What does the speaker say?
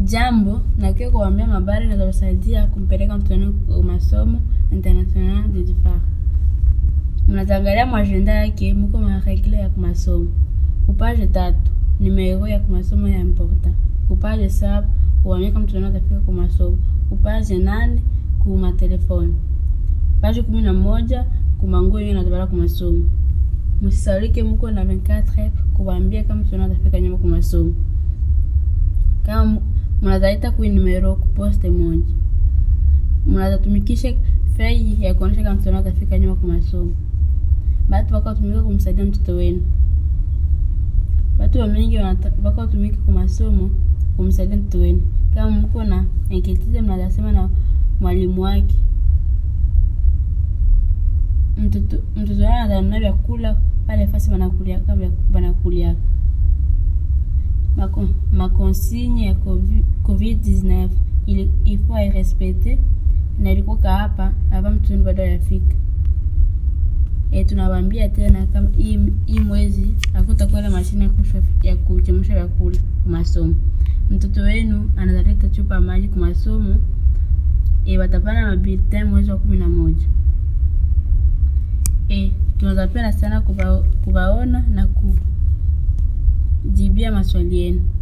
Jambo na pia kuwaambia habari zinazowasaidia kumpeleka mtoto wenu kwa masomo international de départ. Mnatangalia mwajenda yake muko maregle ya kumasomo. Kupage tatu numero ya kumasomo ya important. Kupage saba kuwaambia kama mtoto wenu atafika kwa masomo. Kupage nane kuma telefoni. Page kumi na moja kumanguo yenye natabala kwa masomo. Msisaulike muko na 24 kuwaambia kama mtoto wenu atafika nyuma kwa masomo. Kama mnazaita kui numero kuposte moja. Mnazatumikisha fei ya kuonesha kama mtoto wenu atafika nyuma kwa masomo. Batu bako tumika kumsaidia mtoto wenu. Batu wa mingi bako tumika kwa masomo kumsaidia mtoto wenu. Kama mko na enketize mnazasema na mwalimu wake. Mtoto mtoto wenu ananunua vyakula pale fasi banakuliaka banakuliaka. Mako, makonsigne ya COVID-19 ili ifo airespecte na ilikuwa hapa hapa mtoto wenu bado hayafika. E, tunawaambia tena kama hii hii mwezi hakutakuwa na mashine ya kuchemsha vyakula kwa masomo. Mtoto wenu anazaleta chupa maji kwa masomo e, watapana mabulletin mwezi wa kumi na moja. E, tunawapenda sana kuba, kubaona na kujibia maswali yenu.